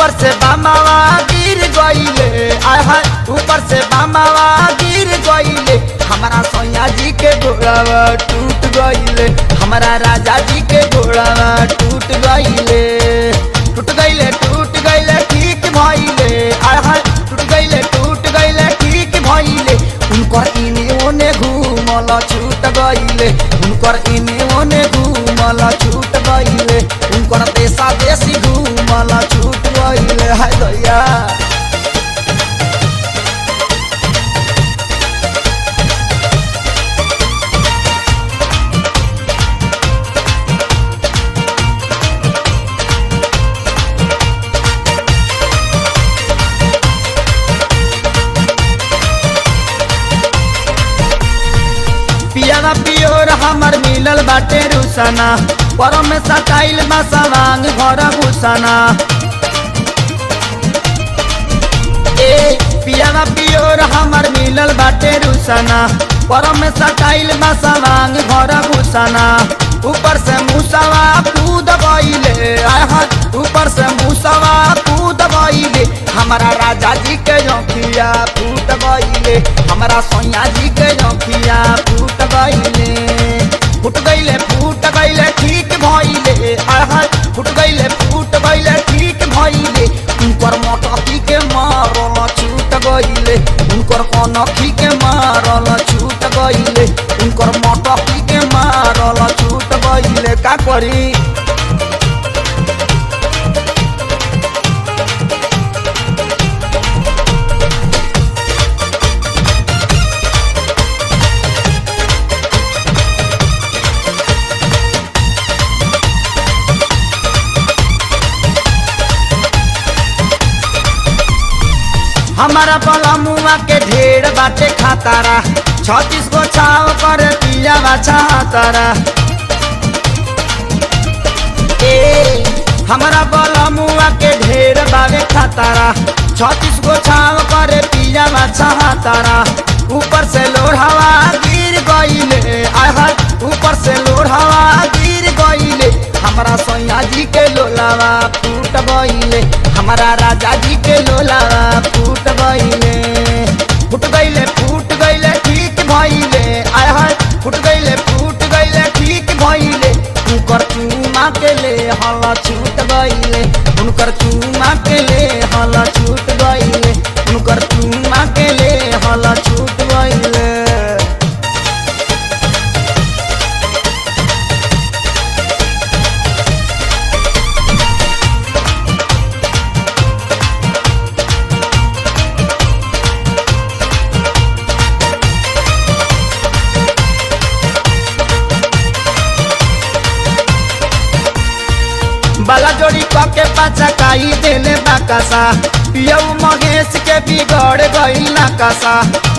ऊपर से बामावा गिर गईले आय हाय ऊपर से बामावा गिर गईले हमारा सैया जी के घोड़ावा टूट गईले हमारा राजा जी के घोड़ावा टूट गईले टूट गईले टूट गईले ठीक भइले आय हाय टूट गईले टूट गईले ठीक भइले उनकर इने ओने घूमल छूट गईले उनकर इने ओने घूमल छूट गईले उनकर देशा देशी घूमल छूट गईले हाय दैया पियावा पियोर हमर मिलल बाटे रुसना पर में सटाइल बा सवांग घर घुसना ए पियावा पियोर हमर मिलल बाटे रुसना पर में सटाइल बा सवांग घर घुसना ऊपर से मुसवा कूद गईले आय हाय ऊपर से मुसवा कूद गईले हमारा राजा जी के जोखिया फूट गईले हमारा सोया जी के जोखिया फूट गईले फूट गईले फूट गईले ठीक भइले आय हाय फूट गईले फूट गईले ठीक भइले उनकर मोटकी के मारल छूट गईले उनकर कनखी के मारल छूट गईले उनकर मोटकी के मारल छूट गईले का करी हमारा पलमुआ के ढेर बाटे खातारा छत्तीस गो छाव कर दिया बाछा तारा ए हमारा बलमुआ के ढेर बावे खातारा छत्तीस गो छाव कर पिया बाछा तारा ऊपर से लोढ़ावा गिर गईले आय हाय ऊपर से लोढ़ावा गिर गईले हमारा सैया जी के लोलावा फूट गईले हमारा राजा जी के लोलावा फूट गईले फूट गईले फूट गईले ठीक भइले आय हाय फूट गईले फूट गईले ठीक भइले उनकर चूमा के ले हल छूट गईले उनकर चूमा के ले हल छूट गईले उनकर चूमा के ले हल छूट गईले बाला जोड़ी के पाचा काई देले बाकासा पियऊ महेश के बिगड़ गई नाकासा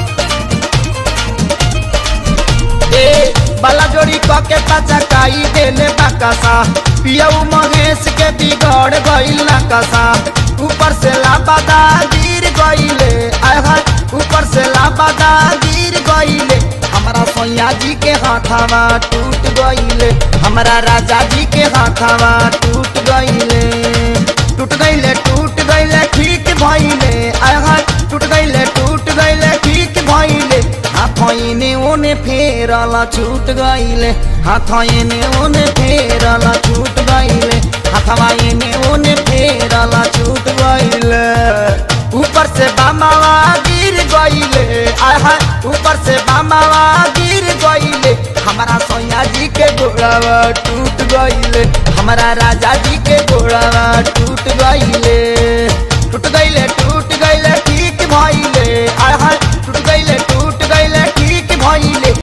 ए बाला जोड़ी के पाचा काई देले बाकासा पियऊ महेश के बिगड़ गई नाकासा ऊपर से लाबादा गिर गईले आय हाय ऊपर से लाबादा गिर गईले हमारा सैया जी के हाथावा टूट गईले हमारा राजा जी के हाथावा टूट गईले टूट गईले टूट गईले ठीक भइले आय हाय टूट गईले टूट गईले ठीक भइले हाथ एने ओने फेरल छूट गईले हाथ एने ओने फेरल छूट गईले हाथवा एने ओने फेरल छूट गईले ऊपर से बामावा गिर गईले आय हाय ऊपर से बामावा गिर गईले हमारा सैया जी के घोड़ावा टूट गईले हमारा राजा जी के घोड़ावा टूट गईले टूट गईले टूट